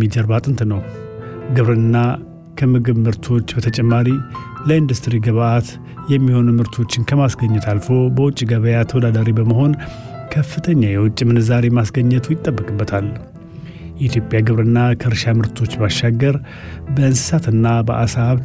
የኢኮኖሚ ጀርባ አጥንት ነው። ግብርና ከምግብ ምርቶች በተጨማሪ ለኢንዱስትሪ ግብዓት የሚሆኑ ምርቶችን ከማስገኘት አልፎ በውጭ ገበያ ተወዳዳሪ በመሆን ከፍተኛ የውጭ ምንዛሬ ማስገኘቱ ይጠበቅበታል። የኢትዮጵያ ግብርና ከእርሻ ምርቶች ባሻገር በእንስሳትና በአሳ ሀብት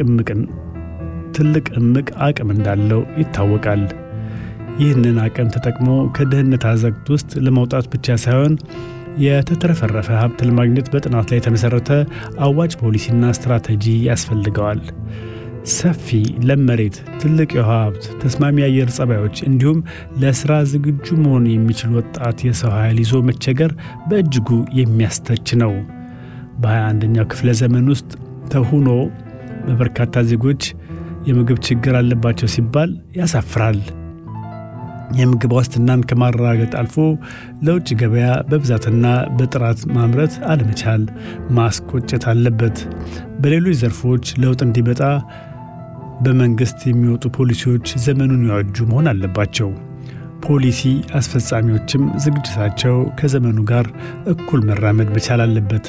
ትልቅ እምቅ አቅም እንዳለው ይታወቃል። ይህንን አቅም ተጠቅሞ ከድህነት አዘቅት ውስጥ ለመውጣት ብቻ ሳይሆን የተትረፈረፈ ሀብት ለማግኘት በጥናት ላይ የተመሠረተ አዋጭ ፖሊሲና ስትራቴጂ ያስፈልገዋል። ሰፊ ለም መሬት፣ ትልቅ የውሃ ሀብት፣ ተስማሚ የአየር ጸባዮች እንዲሁም ለሥራ ዝግጁ መሆን የሚችል ወጣት የሰው ኃይል ይዞ መቸገር በእጅጉ የሚያስተች ነው። በ21ኛው ክፍለ ዘመን ውስጥ ተሁኖ በበርካታ ዜጎች የምግብ ችግር አለባቸው ሲባል ያሳፍራል። የምግብ ዋስትናን ከማረጋገጥ አልፎ ለውጭ ገበያ በብዛትና በጥራት ማምረት አለመቻል ማስቆጨት አለበት። በሌሎች ዘርፎች ለውጥ እንዲመጣ በመንግሥት የሚወጡ ፖሊሲዎች ዘመኑን ያዋጁ መሆን አለባቸው። ፖሊሲ አስፈጻሚዎችም ዝግጅታቸው ከዘመኑ ጋር እኩል መራመድ መቻል አለበት።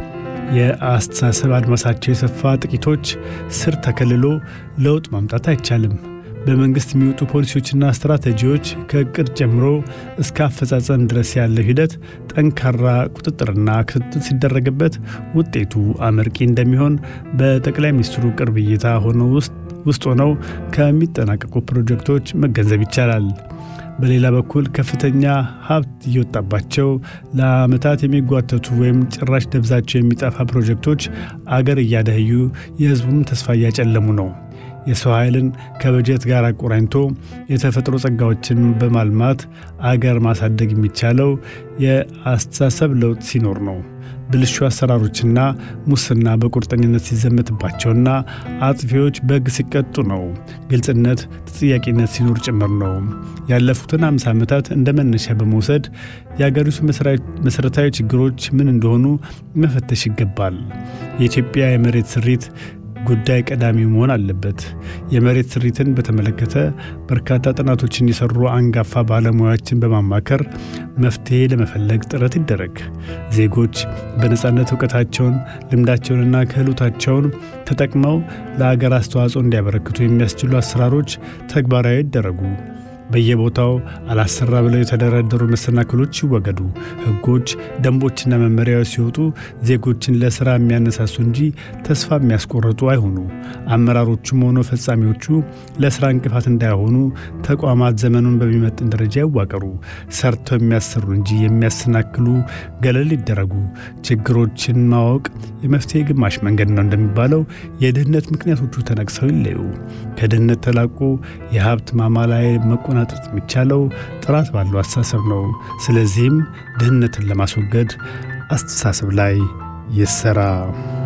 የአስተሳሰብ አድማሳቸው የሰፋ ጥቂቶች ስር ተከልሎ ለውጥ ማምጣት አይቻልም። በመንግሥት የሚወጡ ፖሊሲዎችና ስትራቴጂዎች ከእቅድ ጀምሮ እስከ አፈጻጸም ድረስ ያለው ሂደት ጠንካራ ቁጥጥርና ክትትል ሲደረግበት ውጤቱ አመርቂ እንደሚሆን በጠቅላይ ሚኒስትሩ ቅርብ እይታ ሆነው ውስጥ ሆነው ከሚጠናቀቁ ፕሮጀክቶች መገንዘብ ይቻላል። በሌላ በኩል ከፍተኛ ሀብት እየወጣባቸው ለዓመታት የሚጓተቱ ወይም ጭራሽ ደብዛቸው የሚጠፋ ፕሮጀክቶች አገር እያደህዩ የሕዝቡም ተስፋ እያጨለሙ ነው። የሰው ኃይልን ከበጀት ጋር አቆራኝቶ የተፈጥሮ ጸጋዎችን በማልማት አገር ማሳደግ የሚቻለው የአስተሳሰብ ለውጥ ሲኖር ነው። ብልሹ አሰራሮችና ሙስና በቁርጠኝነት ሲዘመትባቸውና አጥፊዎች በሕግ ሲቀጡ ነው። ግልጽነት፣ ተጠያቂነት ሲኖር ጭምር ነው። ያለፉትን አምሳ ዓመታት እንደ መነሻ በመውሰድ የአገሪቱ መሠረታዊ ችግሮች ምን እንደሆኑ መፈተሽ ይገባል። የኢትዮጵያ የመሬት ስሪት ጉዳይ ቀዳሚ መሆን አለበት። የመሬት ስሪትን በተመለከተ በርካታ ጥናቶችን የሰሩ አንጋፋ ባለሙያዎችን በማማከር መፍትሔ ለመፈለግ ጥረት ይደረግ። ዜጎች በነፃነት እውቀታቸውን፣ ልምዳቸውንና ክህሎታቸውን ተጠቅመው ለአገር አስተዋጽኦ እንዲያበረክቱ የሚያስችሉ አሰራሮች ተግባራዊ ይደረጉ። በየቦታው አላሰራ ብለው የተደረደሩ መሰናክሎች ይወገዱ። ሕጎች፣ ደንቦችና መመሪያዎች ሲወጡ ዜጎችን ለሥራ የሚያነሳሱ እንጂ ተስፋ የሚያስቆርጡ አይሆኑ። አመራሮቹም ሆነ ፈጻሚዎቹ ለሥራ እንቅፋት እንዳይሆኑ ተቋማት ዘመኑን በሚመጥን ደረጃ ይዋቀሩ። ሰርተው የሚያሰሩ እንጂ የሚያሰናክሉ ገለል ይደረጉ። ችግሮችን ማወቅ የመፍትሄ ግማሽ መንገድ ነው እንደሚባለው የድህነት ምክንያቶቹ ተነቅሰው ይለዩ። ከድህነት ተላቆ የሀብት ማማ ላይ መቆናጠጥ የሚቻለው ጥራት ባለው አስተሳሰብ ነው። ስለዚህም ድህነትን ለማስወገድ አስተሳሰብ ላይ ይሰራ።